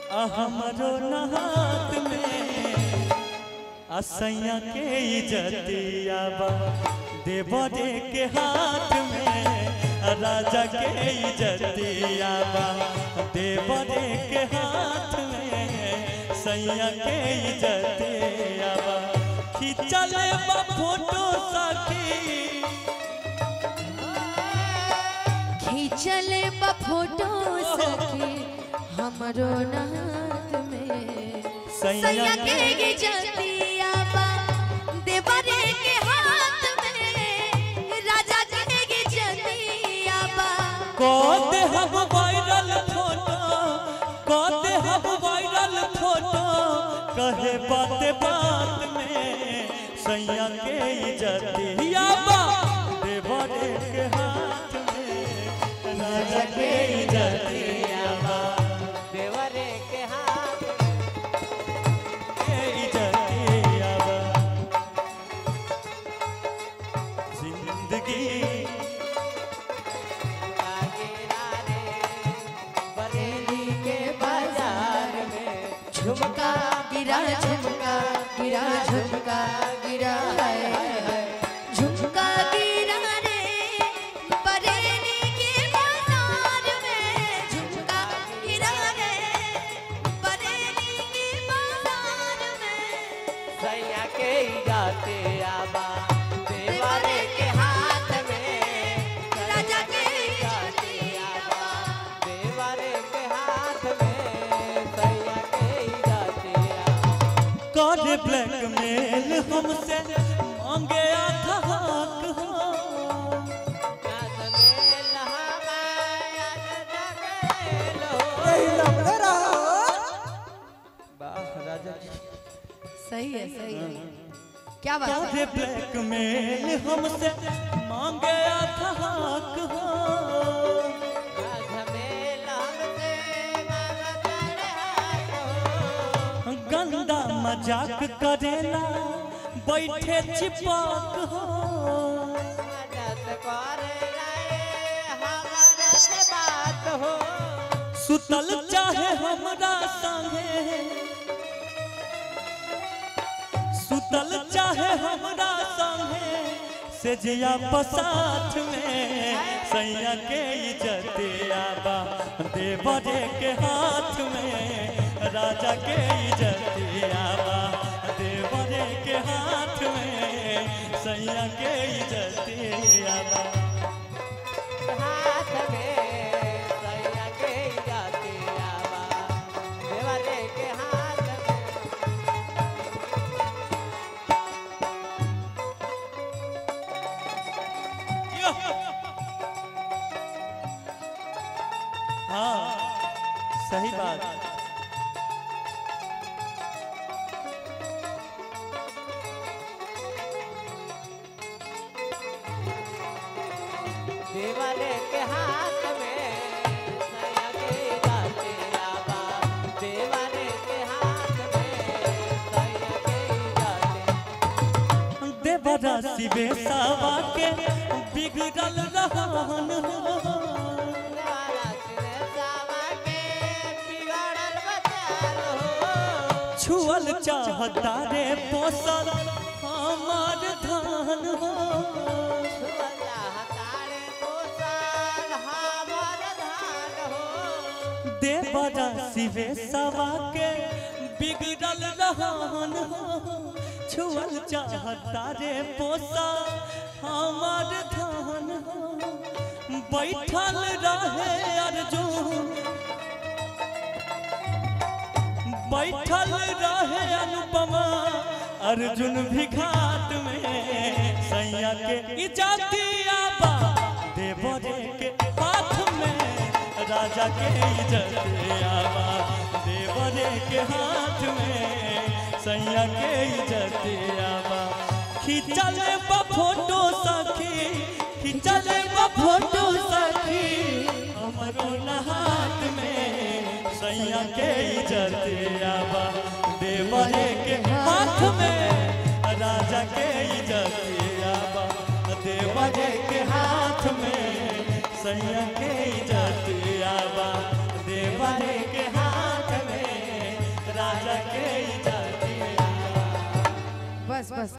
आ हमरो नहात में असैया के इजतिया बा देवरे के हाथ में आ राजा के इजतिया बा देवरे के हाथ में सैया के इजतिया बा खिंचल बा फोटो सखी खींचल बा फोटो सखी हमरो नाथ में सैया के गे जतिया बा देवरे के हाथ में राजा के गे जतिया बा कहते हम वायरल फोटो कहते हम वायरल फोटो कहे बात बात में सैया के इजतिया बा देवरे के हाथ में राजा के इजतिया बा देवरे के हाथ के इजतिया बा जिंदगी गिरा रे बरेली के बाजार में झुमका गिरा झुमका गिरा झुमका गिरा है झुमका गिरा रे बरेली के बाजार में झुमका गिरा रे बरेली के बाजार में सैया के ही जाते आबा देवरे के हाथ में राजा के जाते आबा देवरे के हाथ में सैया के ही जाते आबा कर ब्लैकमेल हमसे मांगे आधा हक हो नाथ में लहमाया जगलो वाह राजा जी सही है सही है क्या बात कर है ब्लैकमेल हमसे मांगे आधा हक हो नाथ में लहमसे मांगा चढ़े हाथ हो गंदा मजाक करेला बैठे चिपक हो मदद करे लाए हमारा से बात हो सुतल चाहे हमरा संगे सुतल चाहे हमरा संगे से जिया पसाथ में सैया के इजतिया बा देवरे के हाथ में राजा के इजतिया बा देवरे के हाथ में सैया के इजतिया बा हाथ में सैया के जाते आवा देवरे के हाथ में हाँ सही बात देवरे के हाथ में सैया के जाते आवा देवरे के हाथ में सैया के जाते देवरा शिवे सावा के बिगड़ल रहन हो द्वारा सिरे सावा के बिगड़ल बचाल हो छुअल चाहता रे पोसल हमार धान हो सुवजा हतारे पोसाल हमर धान हो देवरा शिवे सावा के बिगड़ल रहन हो छुअल चाहता रे पोसल हमार धान हो बैठल रहे अर्जुन बैठल रहे अनुपमा अर्जुन भी घाट में सैया के इजतिया बा देवरे के हाथ में राजा के इजतिया बा देवरे के हाथ में सैया के इजतिया बा खिंचल बा फोटो सखी खिंचल बा फोटो सखी हमरो हाथ में सैया के इजतिया बा देवरे के हाथ में राजा के इजतिया बा देवरे के हाथ में सैया के इजतिया बा देवरे के हाथ में बस बस